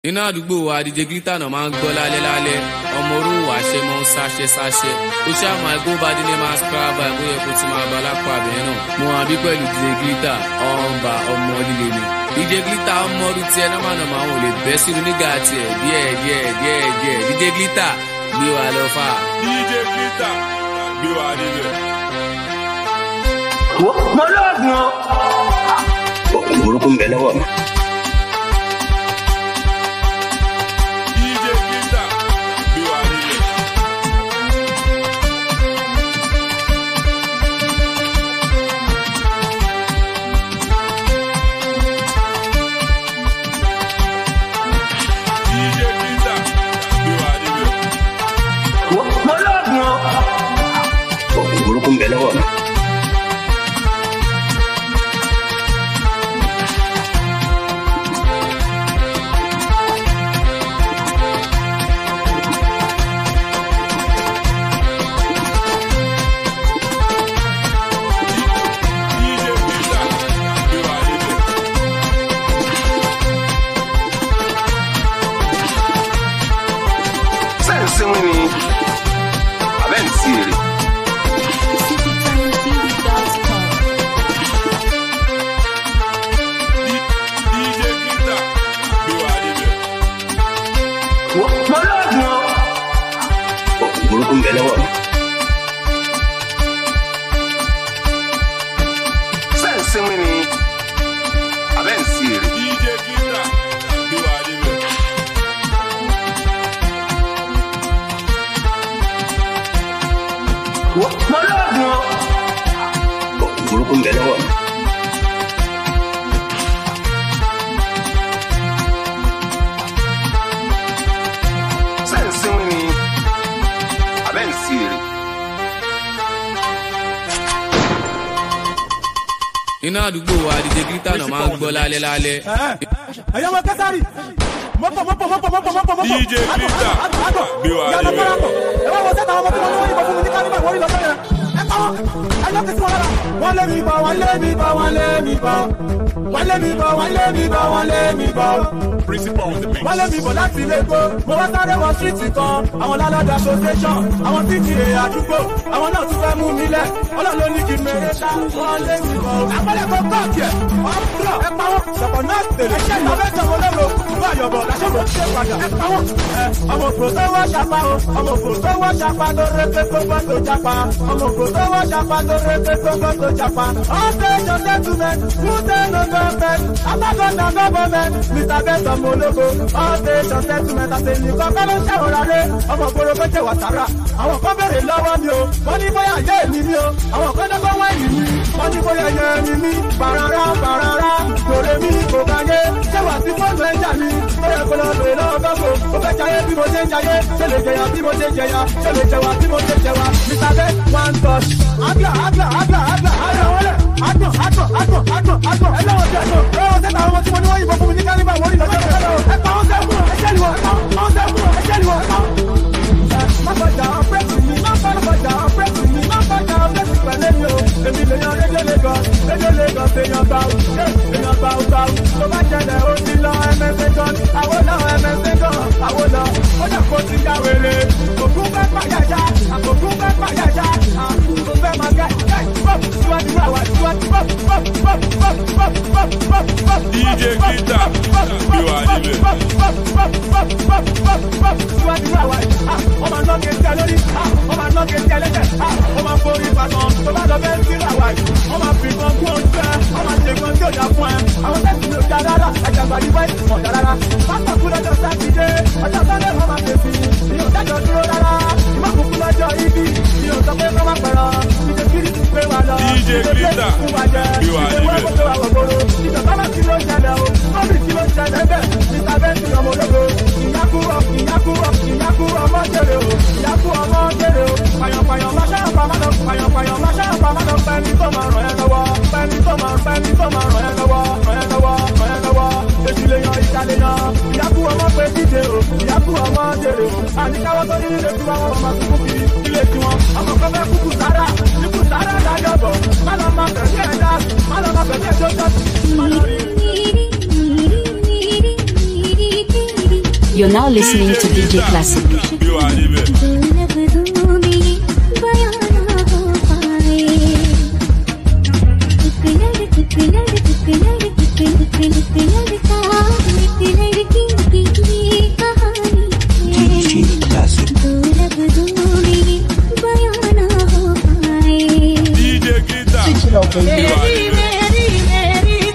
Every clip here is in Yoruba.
iná àdúgbò wa díje gíta náà máa ń gbọ́ lálẹ́ lálẹ́ ọmọ orúwà ṣe mọ́ ń sáṣẹ́ sáṣẹ́ ó ṣáà máa gbó bá délé máa scrabble ẹ̀ bóyá kó ti máa bá lápá abẹ́rẹ́ náà mo hàn bí pẹ̀lú díje gíta ọ̀nba ọmọ líle ni díje gíta ọmọ ọdún tiẹ̀ náà máa nà máa wọn ò lè bẹ́ sínú nígà tiẹ̀ díẹ̀ díẹ̀ díẹ̀ díẹ̀ díje gíta gbé wa lọ fà. DJ Glitter gbé wa níbẹ̀. mo lóògùn o. oògùn burúkú ń bẹ lọ́wọ́ mi. DJ Glitter gbé wa níbẹ̀. DJ Glitter gbé wa níbẹ̀. mo lóògùn o. oògùn burúkú ń bẹ lọ́wọ́ mi. DJ Glitter gbé wa níbẹ̀. sẹ́ǹsì wọn ni abẹ́ ń sí èrè. CityTimeTV.com. DJ Glitter gbé wa níbẹ̀. mo lóògùn o. oògùn burúkú ń bẹ lọ́wọ́ mi. sẹ́ǹsì wọn ni abẹ́ ń sí èrè. DJ Glitter gbé wa níbẹ̀. mo lóògùn o. oògùn burúkú ń bẹ lọ́wọ́ mi. sẹ́ǹsì wọn ni abẹ́ ń sí èrè. iná àdúgbò wa díje gíta náà máa ń gbọ́ lálẹ́ lálẹ́. ẹ̀yọ́ wọn kẹsàrì mọ́pọ̀ mọ́pọ̀ mọ́pọ̀ mọ́pọ̀ mọ́pọ̀ mọ́pọ̀. DJ Glitter gbé wa yàtọ̀ níbẹ̀. fọlọ́pọ̀ ẹ wá wọ sẹ́ta ọmọ tí wọ́n ní wọ́n yìnbọn fún mi ní kálíbà wọ́n rí lọ́jọ́ yẹn ẹ pa wọn ẹ lọ kí sí wọn lára. wọ́n lé mi bọ̀ wọ́n lé mi bọ̀ wọ́n lé mi bọ̀ wọ́n lé mi bọ̀ wọ́n lé mi bọ̀ wọ́n lé mi bọ̀ Principal on the mix. wọ́n lé mi bọ̀ láti ilé epo mo wá sáré wọ síìtì kan àwọn lálọ́dà association àwọn títì èyí àdúgbò àwọn náà tún fẹ́ mú mi lẹ̀ ọlọ́run ló ní kí n mèrè ṣá wọ́n lé mi bọ̀ àpẹẹrẹ kan kọ́ọ̀kì ẹ̀ wọ́n kúrò ẹ pa wọ́n ṣọ̀pọ̀ náà tèlé ẹ̀ṣẹ̀ ìlọ́fẹ́sẹ̀ wọn lérò fún àyọ̀bọ̀ làṣẹ̀bọ̀ ṣe padà ẹ pa wọ́n ẹ ọmọ òkò tó wọ́ ṣapa o ọmọ òkò tó wọ́ ṣapa tó rété gbogbo tó japa ọmọ òkò tó wọ́ ṣapa tó rété gbogbo tó japa ọ̀sẹ̀ ìjọsẹ̀ túnmẹ̀ kúndé ló gọ́ọ̀mẹ̀ alágọ́ta gọ́ọ̀mẹ̀ mr bẹ́sọ̀ mọ ológo ọ̀sẹ̀ ìjọsẹ̀ túnmẹ̀ tàbí nìkan kọ́ ló ṣàwòrán rẹ̀ ọmọ ògbóró kó jẹ́ wàtàrà àwọn kan bèrè lọ́wọ́ mi o wọ́n ní bóyá ayé mi ni o àwọn kan dọ́gbọ́n wá ìlú mi wọ́n ní bóyá ẹyẹ mi ní bàràrà bàràrà kòrè mi kò káyé ṣé wà sí fóònù ẹ̀jà mi bóyá kò lọ bèrè lọ́wọ́ gbọ́gbọ́ ó fẹ́ jayé bí mo ṣe ń jayé ṣe lè jẹyà bí mo ṣe ń jẹyà ṣe lè jẹwà bí mo ṣe ń jẹwà mr best one touch agla agla agla agla agla wọlé agbọ̀n agbọ̀n agbọ̀n agbọ̀n agbọ̀n ẹlẹ́wọ̀n ti agbọ̀n ẹlẹ́wọ̀n sẹ́ta àwọn ọmọ tí mo ní wọ́n yìnbọn fún mi ní kálíbà wọ́n rí lọ́jọ́ ẹ pa wọn sẹ́kùn ẹ̀ṣẹ́ ni wọ́n ẹ pa wọn sẹ́kùn ẹ̀ṣẹ́ ni wọ́n ẹ pa wọn máfọjà ọ̀pẹ́sì mi máfọjà ọ̀pẹ́sì mi máfọjà ọ̀pẹ́sì pẹ̀lẹ́ mi o èmi lè yan rédíò lagos rédíò lagos èèyàn gbà ó èèyàn gbà ó gbà ó tó bá jẹlẹ̀ ó ti lọ ẹmẹsẹ̀ gan àwọn lọ ẹmẹsẹ̀ gan àwọn lọ ó dà kó ti já wèrè òkú fẹ́ pàyàjá àkókò fẹ́ pàyàjá àkókò fẹ́ máa gẹ̀ gẹ̀ bọ́ọ̀bù síwájú àwa síwájú bọ́ọ̀bù bọ́ọ̀bù bọ́ọ̀bù bọ́ọ̀bù bọ́ọ̀bù bọ́ọ̀bù bọ́ọ̀bù DJ Glitter gbé wa níbẹ̀. ọmọ náà kẹsí ẹ lórí ọmọ náà kẹsí ẹ lẹ́sẹ̀ ọmọ forí ìbàdàn tó bá lọ bẹ́ẹ̀ sí ìlàwà yìí ọmọ fìkan kú ojú ẹ ọmọ ṣèkan tí ò dá fún ẹ àwọn tẹ́sí ló dá rárá àjàgbá yìí wáyé mọ̀ dá rárá pápá kú lọ́jọ́ sátidé ọjọ́ sọ́dẹ̀ wọn máa fèsì ìyóò dájọ́ dúró rárá ìmọ̀ kúkú lọ́jọ́ ibi ìyóò sọ pé kọ́ máa pẹ̀rọ ìdè kiri ti pé wa lọ DJ Glitter gbé wa níbẹ̀. ìjọba máa kí ló ń ṣẹlẹ̀ o lórí kí ló ń ṣẹlẹ̀ bẹ́ẹ̀ mr bẹ́ẹ̀ni ọmọ ológo ìyákú ìyákú ìyákú ọmọ jèrè o ìyákú ọmọ jèrè o pàyànpàyàn máa ṣáà pa máa lọ pàyànpàyàn máa ṣáà pa máa lọ pẹ́ni tó máa ràn ẹ́ lọ́wọ́ pẹ́ni tó máa pẹ́ni tó máa ràn ẹ́ lọ́wọ́ ràn ẹ́ lọ́wọ́ ràn ẹ́ lọ́wọ́ èsì lè yan ìjà lè yan ìyákú ọmọ pé díje o ìyákú ọmọ jèrè o àníkáwọ́ tó ní ilé tí wọ́n máa kúkú kiri ilé tí wọ́n ọmọ kan fẹ́ kúkú sára kúkú sára dájọ́ bọ̀ má lọ máa bẹ̀rẹ̀ ẹ̀dá má lọ máa bẹ̀rẹ̀ ẹ̀dá má lọ rí. Dee dee dee dee dee dee dee dee dee You're now listening to DJ Classic. bí wàá níbẹ̀. DJ Glitter bí wàá níbẹ̀.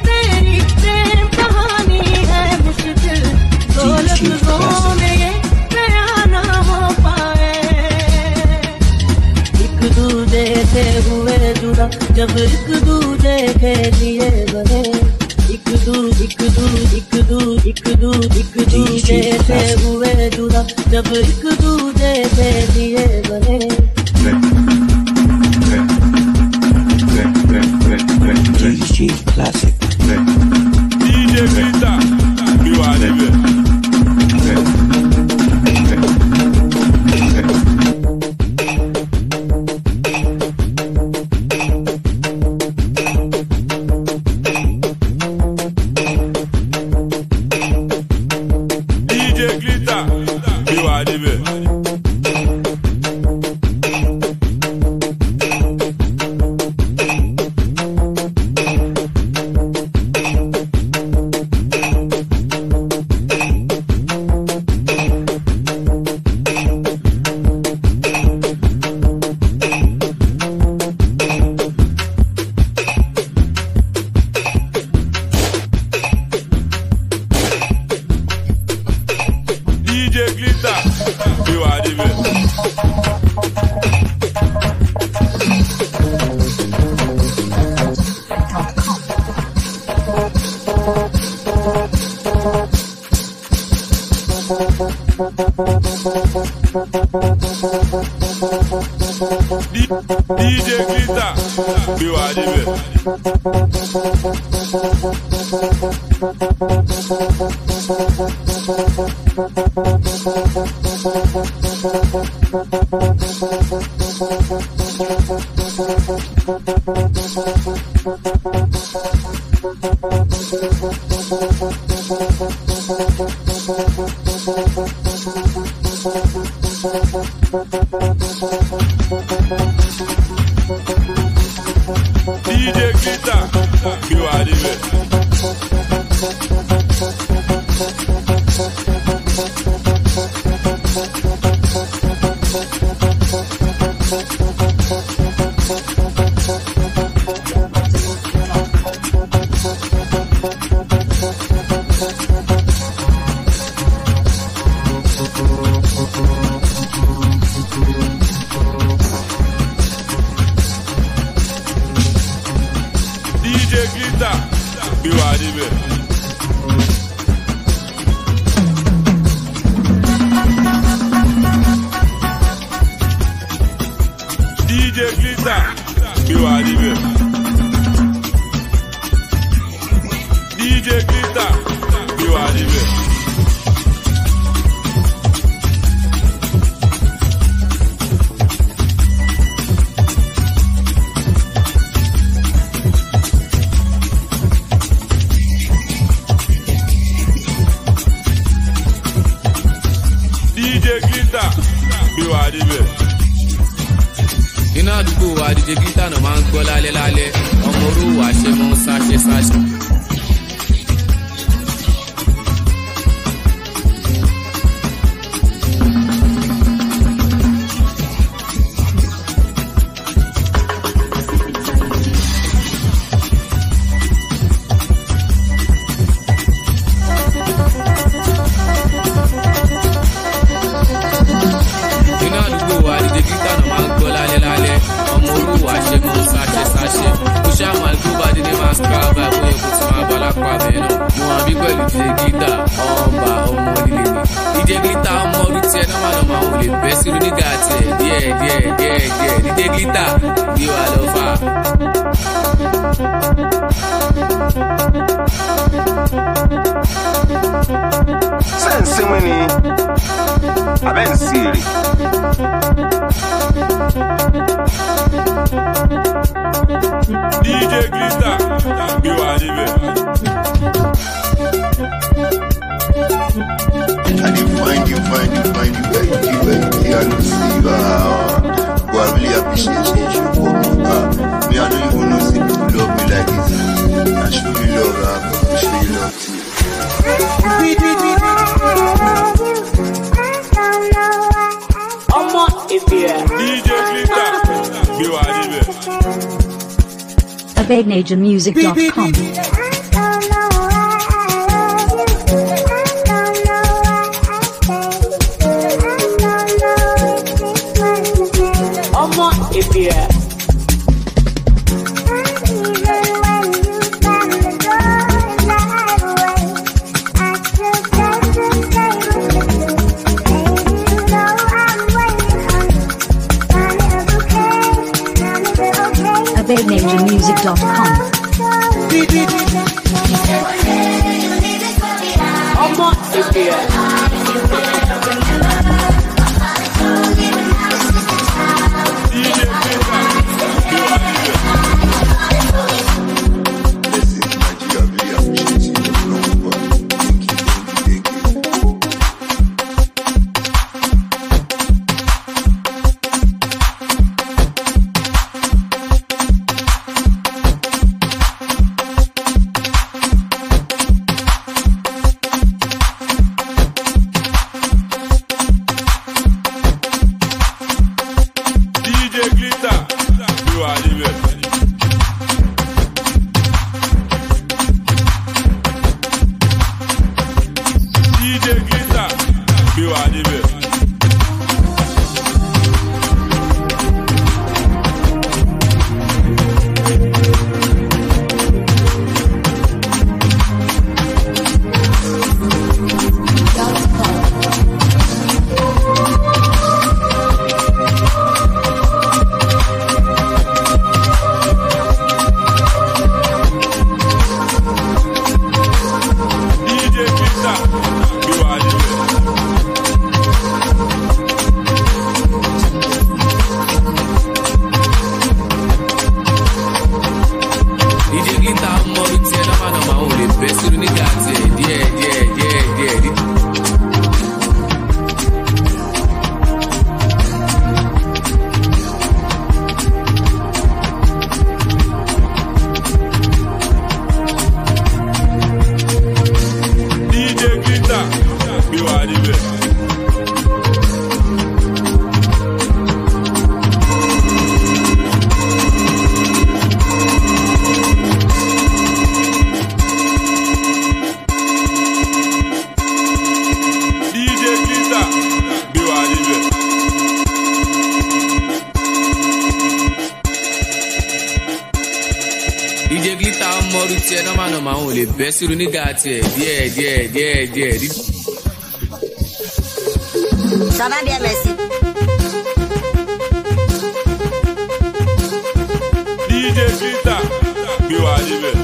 एक दूजे से हुए जुदा जब एक दूजे के लिए बने एक दू एक दू एक दू एक दू एक दूजे से हुए जुदा जब एक दूजे के लिए बने DJ Glitter bí wàá níbẹ̀. DJ Glitter bí wàá níbẹ̀. DJ Glitter bí wàá níbẹ̀. D- DJ Glitter bí wàá níbẹ̀. DJ Glitter bí wàá níbẹ̀. DJ Glitter bí wàá níbẹ̀. DJ Glitter bí wàá níbẹ̀. DJ Glitter bí wàá níbẹ̀. DJ Glitter bí wàá níbẹ̀. iná àdúgbò wa DJ Glitter náà máa ń gbọ́ lálẹ́ lálẹ́ ọmọ orúwà ṣe mọ́ sáṣẹ sáṣẹ. iná àdúgbò wa DJ Glitter náà máa ń gbọ́ lálẹ́ lálẹ́ ọmọ orúwà ṣe mọ́ sáṣẹ sáṣẹ. ó ṣáà máa gbó bá dídé máa ń ká bá ẹ̀kọ́ ẹ̀kọ́ tí máa bá lápá bẹ́ẹ̀ náà. mo hàn bí pẹ̀lú DJ Glitter ọba ọmọ líle ni. DJ Glitter ọmọ ọdún tiẹ̀ náà máa lọ máa wò lè bẹ́ sí onígà tiẹ̀ díẹ̀ díẹ̀ díẹ̀ díẹ̀ DJ Glitter bí wà lọ fà. sẹ́ǹsì wọn ni abẹ́ ń sí èrè. DJ Glitter bí wàá níbẹ̀. I dey find you, find you, find you, where you dey, where you dey, I no see you. Ah, boy, I really appreciate say you show for me. Ah, me, I don't even know say people love me like this. I show you love, ah, but I show you love too. ọmọ ìbílẹ̀. DJ Glitter, gbé wa níbẹ̀. AbadeNaturMusic.com. ọmọ ìbílẹ̀. AbadeNaturMusic.com. ọmọ ìbílẹ̀. DJ Glitter, gbé wa níbẹ̀. Blessings, Nigeria, really appreciate you. Love, boy. Thank you, thank you, thank you. DJ Glitter, gbé wa níbẹ̀. DJ Glitter, gbé wa níbẹ̀. DJ Glitter, gbé wa níbẹ̀. DJ Glitter mọ orí tiẹ̀ nọ́mà nọ́mà òun lè bẹ́ sínú nígbà tiẹ̀ díẹ̀ díẹ̀ díẹ̀ díẹ̀ díẹ̀. DJ Glitter, gbé wa níbẹ̀. DJ Glitter, gbé wa níbẹ̀. DJ Glitter mọ orí tiẹ̀ nọ́mà nọ́mà òun lè bẹ́ sínú nígbà tiẹ̀ díẹ̀ díẹ̀ díẹ̀ díẹ̀ díẹ̀. Ça va bien, merci. DJ Glitter, gbé wa níbẹ̀.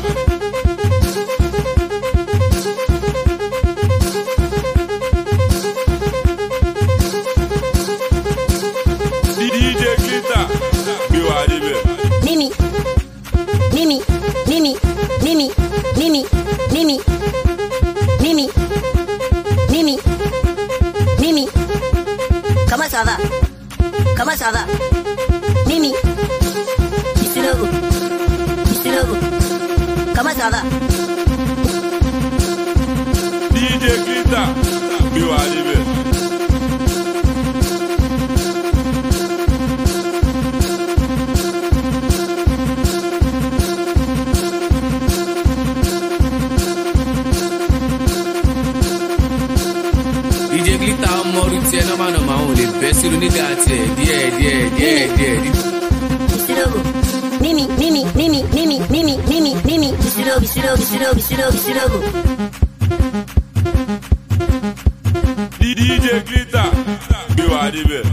DJ Glitter, gbé wa níbẹ̀. Mimi. Mimi. Mimi. Mimi. Mimi. Mimi. Mimi. Mimi. Mimi. Comment ça va Comment ça va Mimi. Kisilogo. Kisilogo. Comment ça va DJ Glitter, gbé wa níbẹ̀. DJ Glitter mọ orí tiẹ̀ nọ́mà nọ́mà òun lè bẹ́ sínú nígbà tiẹ̀ díẹ̀ díẹ̀ díẹ̀ díẹ̀ díẹ̀. Kisilogo. Mimi. Mimi. Mimi. Mimi. Mimi. Mimi. Mimi. Kisilogo. Kisilogo. Kisilogo. Kisilogo. Kisilogo. DJ Glitter, gbé wa níbẹ̀.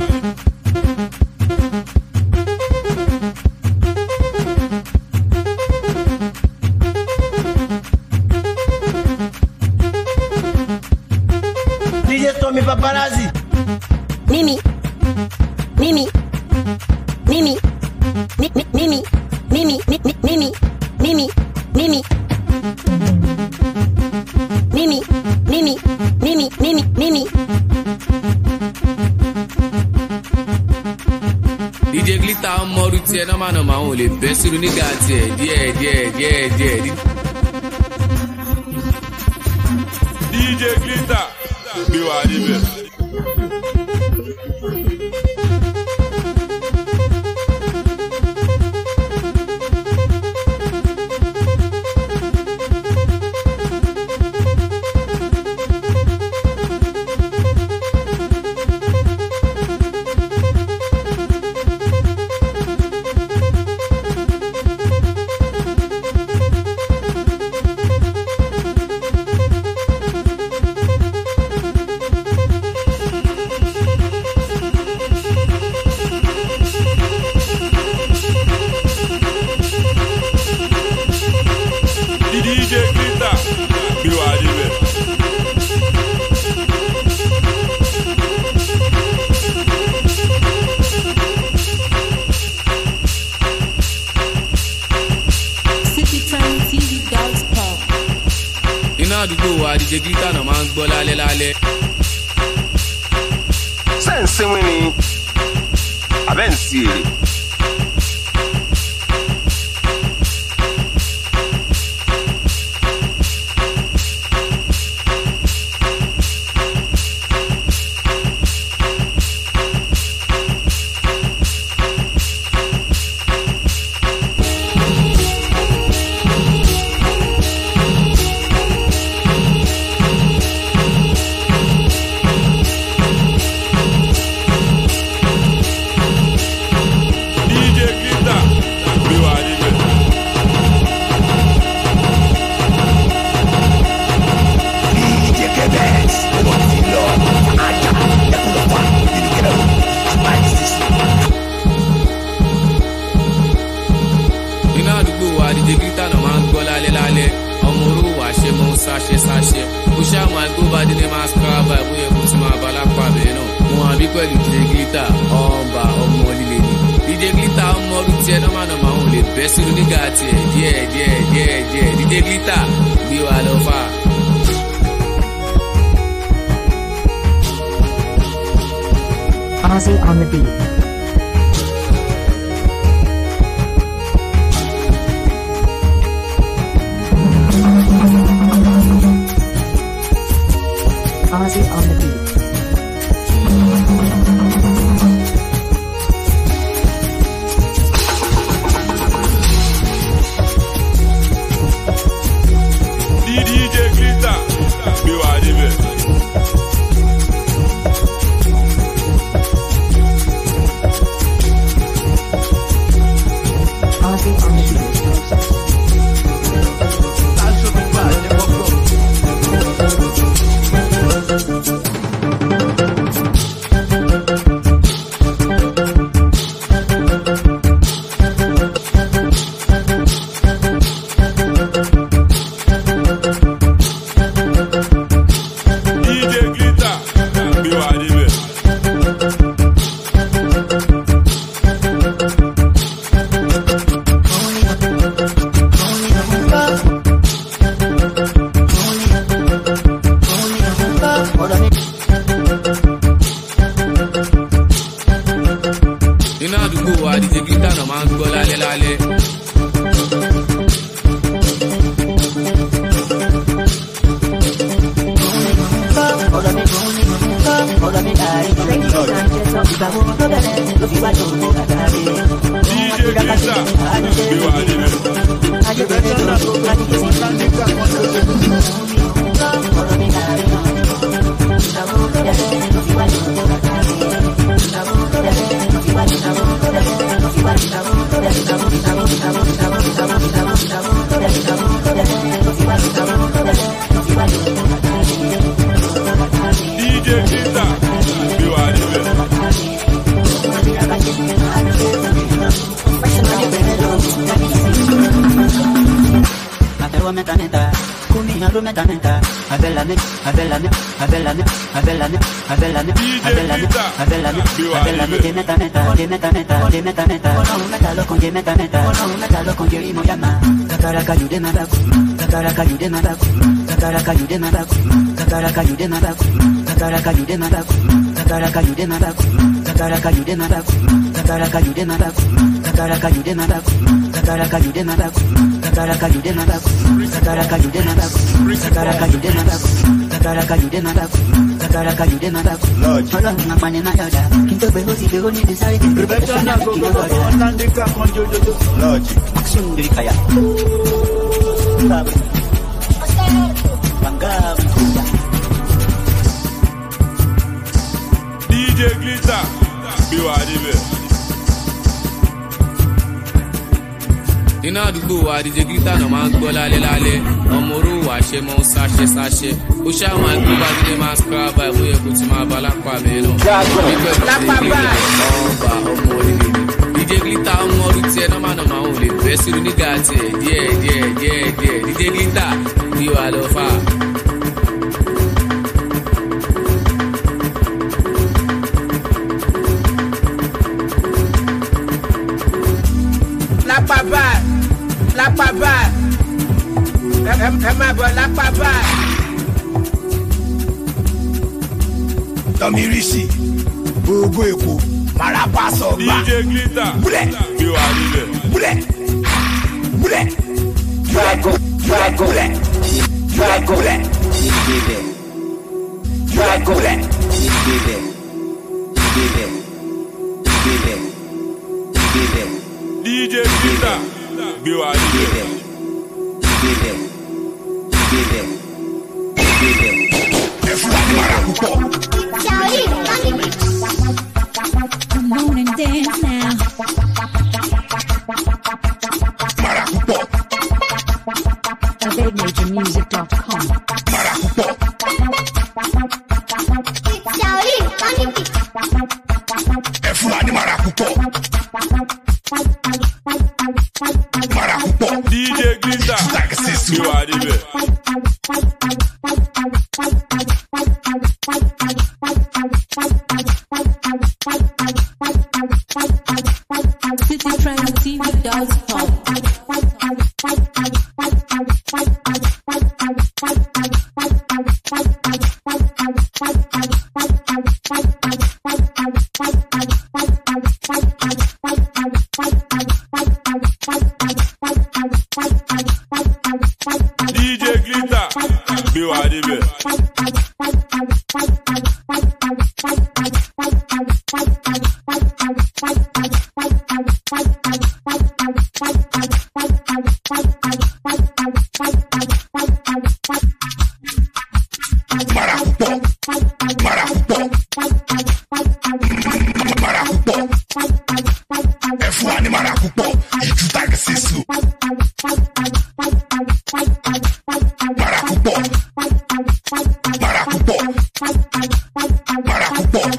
DJ Tommy Paparazzi. Mimi. Mimi. Mimi. Mi- mi- Mimi. Mimi. Mi- mi- Mimi. Mimi. Mimi. Mimi. Mimi. Mimi. Mimi. Mimi. tiẹ̀ nọ́mà nọ́mà òun ò lè bẹ́ sírú nígbà tiẹ̀ díẹ̀ díẹ̀ díẹ̀ díẹ̀ díẹ̀. DJ Glitter gbé wa níbẹ̀. DJ Glitter gbé wa níbẹ̀. citytowntv.com. iná àdúgbò wa DJ Glitter náà máa ń gbọ́ lálẹ́ lálẹ́. ṣé ń sinmi ni abẹ́ ń sí èrè. DJ Glitter gbé wa níbẹ̀. iná àdúgbò wa DJ Glitter náà máa ń gbọ́ lálẹ́ lálẹ́ ọmọ orú wa ṣe mọ́ sáṣẹ sáṣẹ kó ṣáà máa gbó bá délé máa skraba ẹ̀ bóyá kó ti máa bá lápá bẹ́ẹ̀ náà mo hàn bí pẹ̀lú DJ Glitter ọ̀nba ọmọ líle ni DJ Glitter ọmọ ọdún tiẹ̀ nọ́mà nọ́mà òun lè bẹ́ sínú nígbà tiẹ̀ díẹ̀ díẹ̀ díẹ̀ díẹ̀ DJ Glitter gbé wa lọ fà. Ozzy on the beat. Ozzy on the beat. DJ Glitter gbé wa níbẹ̀. Ozzy on the beat. DJ Glitter gbé wa níbẹ̀. iná àdúgbò wa DJ Glitter náà máa ń gbọ́ lálẹ́ lálẹ́. DJ Glitter gbé wa níbẹ̀. DJ Glitter gbé wa níbẹ̀. àtẹwọ́ mẹ́ta mẹ́ta kó mi hàn dúró mẹ́ta mẹ́ta abẹ́lami abẹ́lami abẹ́lami abẹ́lami abẹ́lami abẹ́lami abẹ́lami abẹ́lami dé mẹ́ta mẹ́ta dé mẹ́ta mẹ́ta dé mẹ́ta mẹ́ta ọlọ́run mẹ́ta lọ́kàn dé mẹ́ta mẹ́ta ọlọ́run mẹ́ta lọ́kàn dé rí mo yá ma kakaraka you dey my back kakaraka you dey my back kakaraka you dey my back kakaraka you dey my back kakaraka you dey my back kakaraka you dey my back kakaraka you dey my back kakaraka you dey my back kakaraka you dey my back kakaraka you dey my back kakaraka you dey my back kakaraka you dey my back kakaraka you dey my back kakaraka you dey my back kakaraka you dey my back ọlọ́run apani máa yọ̀dá kí n tó gbé ó sì gbé ó ní ìdísáyé kí n gbé ó sọ́nà kí n tó gbọ́dọ̀ action dari kaya bangga DJ Glitter gbé wa níbẹ̀. iná àdúgbò wa díje gíríta náà máa ń gbọ́ lálẹ́ lálẹ́ ọmọ oró wà ṣe mọ́ ń sáṣẹ́ sáṣẹ́ ó ṣáà máa ń gbé bá dídé máa ń scrabble ẹ̀ bóyá kò ti máa bá lápá mi náà. lápá báyìí. ọba ọmọ onílé díje gíríta ọmọ ọdún tiẹ̀ nọ́mà nọ́mà ò lè bẹ́ sínú nígà tiẹ̀ díẹ̀ díẹ̀ díẹ̀ díẹ̀ díje gíríta bí wàá lọ fà. lápá báyìí lápá báyìí ẹ ẹ- ẹ máa bọ̀ lápá báyìí. tọmírìsì gbogbo èkó marapa sọgbà DJ Glitter Búlẹ̀. gbé wa níbẹ̀. múlẹ̀ múlẹ̀ drago drago múlẹ̀ drago múlẹ̀ drago múlẹ̀. DJ Glitter gbé wa níbẹ̀. ẹ fún wa ní mara púpọ̀. Come on and dance now. mara púpọ̀ AvadeMajorMusic.com. mara púpọ̀ ẹ fún wa ní mara púpọ̀ mara púpọ̀ DJ Glitter gbé wa níbẹ̀. CityTribeTV.com. DJ Glitter gbé wa níbẹ̀. mara púpọ̀ mara púpọ̀ mara púpọ̀ ẹ fún wa ní mara púpọ̀ ìjú tàgé sísù mara púpọ̀ mara púpọ̀ mara púpọ̀.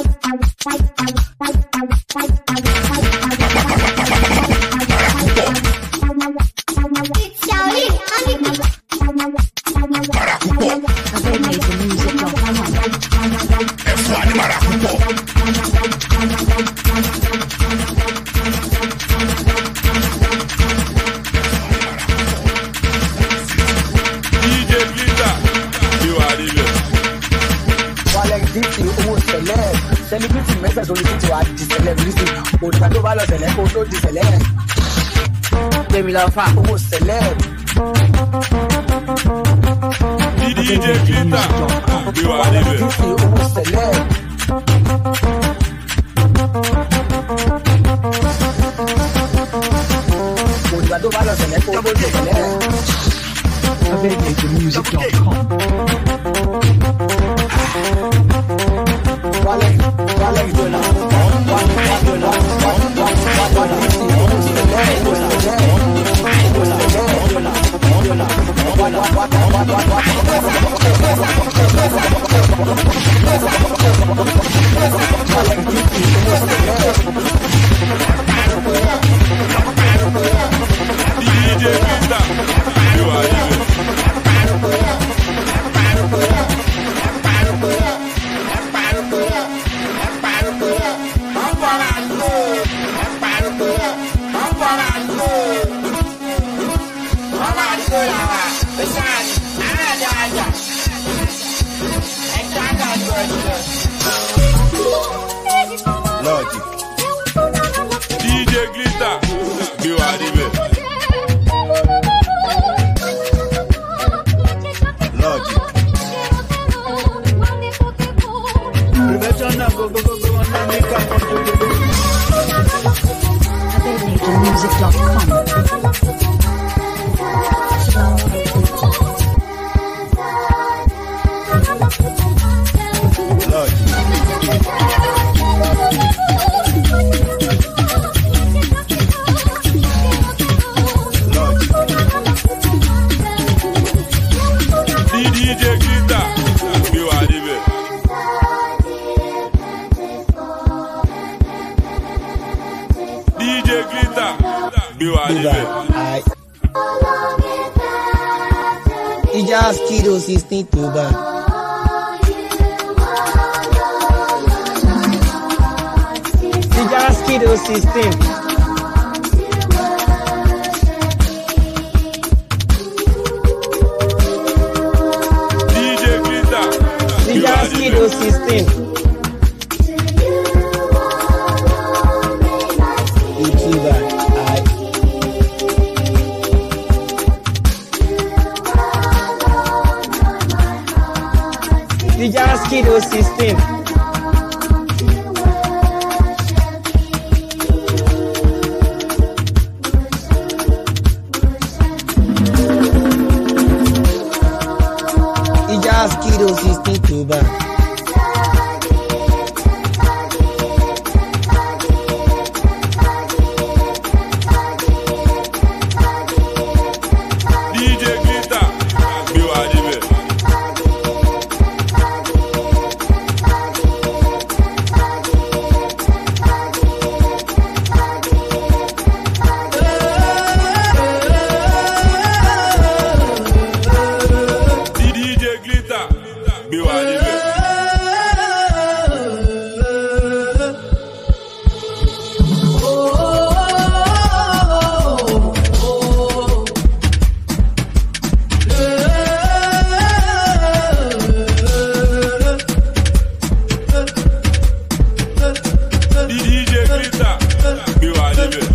Mara púpọ̀ AvadeMajorMusic.com. ẹ fún wa ní mara púpọ̀. DJ Glitter gbé wa níbẹ̀. wàlẹ̀ dìtì owó sẹ̀lẹ̀ sẹlẹ̀bìtì mẹ́sẹ̀ tó ní títí wàá di sẹlẹ̀bìtì òdìgbà tó bá lọ sẹ̀lẹ̀ kó tó di sẹ̀lẹ̀. gbẹ̀mí lọ fà owó sẹ̀lẹ̀. DJ Glitter gbé wa wàlẹ̀ níbẹ̀. dìtì owó sẹ̀lẹ̀. òdìgbà tó bá lọ sẹ̀lẹ̀ kó tó di sẹ̀lẹ̀. AvadeMajorMusic.com. wàlẹ̀ wàlẹ̀ ìdọ̀là wàlẹ̀ ìdọ̀là wàlẹ̀ dìtì owó sẹ̀lẹ̀ owó sẹ̀lẹ̀. DJ Glitter gbé wa níbẹ̀. náà gbogbogbò wọn náà ní ká kan tó gbogbo. AbedNationMusic.com. DJ Glitter gbé wa débẹ̀. DJ Glitter gbé wa débẹ̀. ìjà skido sixteen tó bá. ìjà skido sixteen. DJ Glitter gbé ìjà wa skido débẹ̀. sixteen. youtuber ai. ìjà skido sixteen. ìjà skido sixteen tó bá. DJ Glitter gbé wa débẹ̀. DJ Glitter gbé wa débẹ̀. DJ Glitter gbé wa débẹ̀.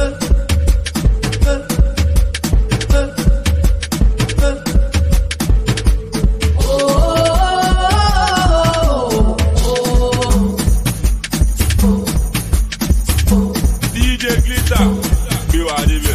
DJ Glitter gbé wa débẹ̀.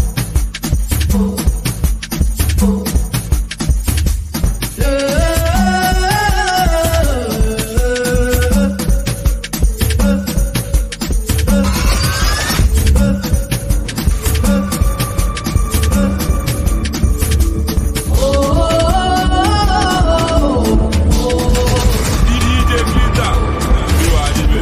DJ Glitter gbé wa débẹ̀.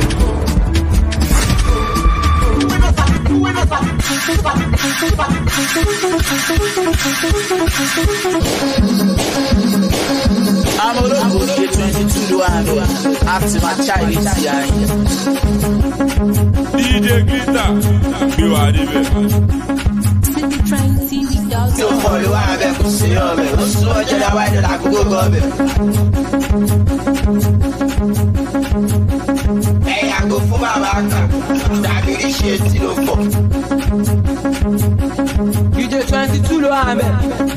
àwọn olóògùn ṣe twenty two ló wà ní àti máa ṣáìlì sí àyè. DJ Glitter gbé wa débẹ̀. tí o kọ ló wà bẹ́ẹ̀ kò sí ọbẹ̀ ó sún ọjọ́ dáwà ìdọ̀là àkókò gọ́ọ̀bẹ̀. ẹ̀yìn àgbo fún bàbá kan tàbí ríṣe tí ló fọ̀. DJ twenty two ló wà bẹ́ẹ̀.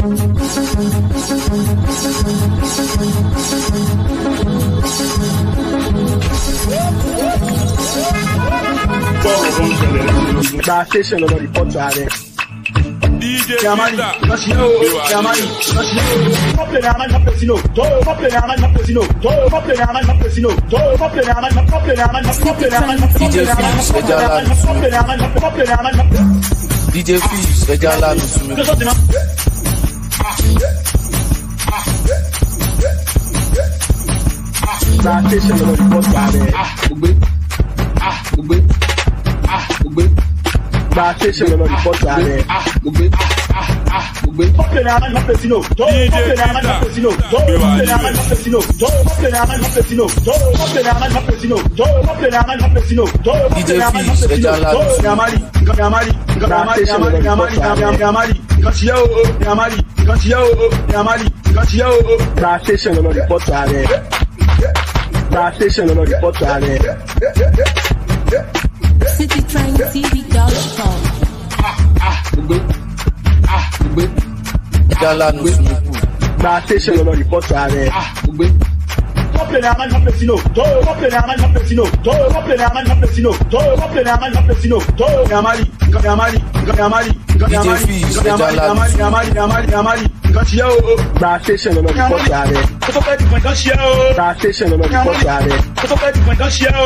gba station lọ́dọ̀ rìpọ́tù ààrẹ. DJ Yamani, Glitter lọ́sílẹ̀ o, gbé wa Yamani, débẹ̀. lọ́sílẹ̀ o. Kọ́pìlẹ̀ ní Amani Mapesino, tó kọ́pìlẹ̀ ní Amani Mapesino, tó kọ́pìlẹ̀ ní Amani Mapesino, tó kọ́pìlẹ̀ ní Amani kọ́pìlẹ̀ ní Amani kọ́pìlẹ̀ ní Amani DJ Phillips, ẹja ńlá ló sún mi. kọ́pìlẹ̀ ní Amani kọ́pìlẹ̀ ní Amani Mapesino. DJ Phillips ẹja ńlá ló sún mi. Gba station lọ́dọ̀ rìpọ́tù ààrẹ. Gba station lọ́dọ̀ rìpọ́tù ààrẹ. Kọ́pìlẹ̀ ní Amani Mapesino, tó kọ́pìlẹ̀ ní Amani Mapesino, tó kọ́pìlẹ̀ ní Amani Mapesino, tó kọ́pìlẹ̀ ní Amani Mapesino, tó kọ́pìlẹ̀ ní Amani Mapesino, tó kọ́pìlẹ̀ ní Amani Mapesino, tó kọ́pìlẹ̀ ní Amani Phillips, ẹja Mapesino, ńlá tó ló sún mi. Yamari, Yamari, Yamari, Yamari, Yamari, Yamari, Yamari, nǹkan ti yẹ o, Yamari, nǹkan ti yẹ o, Yamari, nǹkan ti yẹ o. Gba station lọ́dọ̀ rìpọ́tù ààrẹ. Gba station lọ́dọ̀ rìpọ́tù ààrẹ. CityTrainTV.com. ẹja ńlá ló sún mi kù. Gba station lọ́dọ̀ rìpọ́tù ààrẹ. play na man play no. To go play na man play no. To go play na man play no. To go play na man play no. To na mali, na mali, na mali, na mali, na mali, na mali, na mali, na mali, na mali. Nǹkan ṣe yẹ́ o. Gba station lọ́nà rìpọ́tì ààrẹ. Ó tó fẹ́ dìbò nǹkan ṣe yẹ́ o. Gba station lọ́nà rìpọ́tì ààrẹ. Ó tó fẹ́ dìbò nǹkan ṣe yẹ́ o.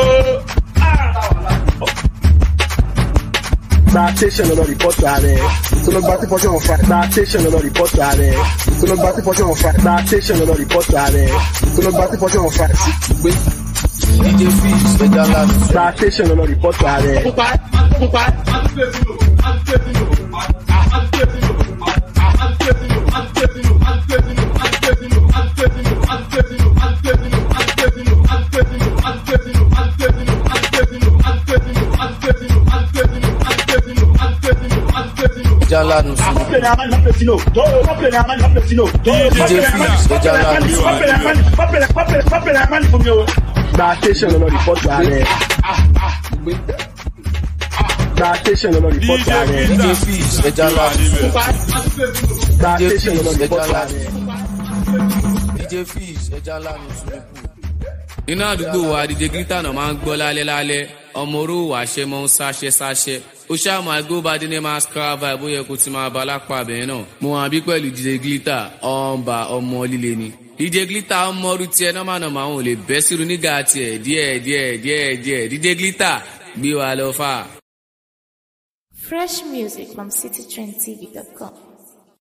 Gba station lọ́nà rìpọ́tì ààrẹ. Tó lọ gba tí pọ́ṣọ̀ wọn fa. Gba station lọ́nà rìpọ́tì ààrẹ. Tó lọ gba tí pọ́ṣọ̀ wọn fa. Gba station lọ́nà rìpọ́tì ààrẹ. Tó lọ gba tí pọ́ṣọ̀ wọn fa. DJ Fish ẹja ńlá ni. Gba station lọ́nà rìpọ́tì ààrẹ. Pupa, pupa. ẹja ńlá ni sùn. Go play na man play no. To go play na man play no. To go play na man. Go play na man. Go play na man. Go play na go play go play na man fún mi o. Gba station lọ́nà rìpọ́tì ààrẹ. Gba station lọ́nà rìpọ́tì ààrẹ. DJ Fish ẹja ńlá ni sùn. Gba DJ station lọ́nà Fish ẹja rìpọ́tì ńlá ààrẹ. ni. DJ Fish ẹja ńlá ni sùn. iná àdúgbò wa DJ Glitter náà máa ń gbọ́ lálẹ́ lálẹ́ ọmọ oró wà ṣe mọ́ ń sáṣẹ́ sáṣẹ́ ó ṣáà máa gbó bá dín ní máa scrap vibe bóyá kó ti máa bá lápá abẹ́rẹ́ náà mo hàn bí pẹ̀lú DJ Glitter ọ̀nba ọmọ líle ni DJ Glitter ọmọ ọrú tiẹ̀ nọ́mà nọ́mà àwọn ò lè bẹ́ sírun nígà tiẹ̀ díẹ̀ díẹ̀ díẹ̀ díẹ̀ DJ Glitter gbé wa lọ fà. Fresh music from citytrendtv.com.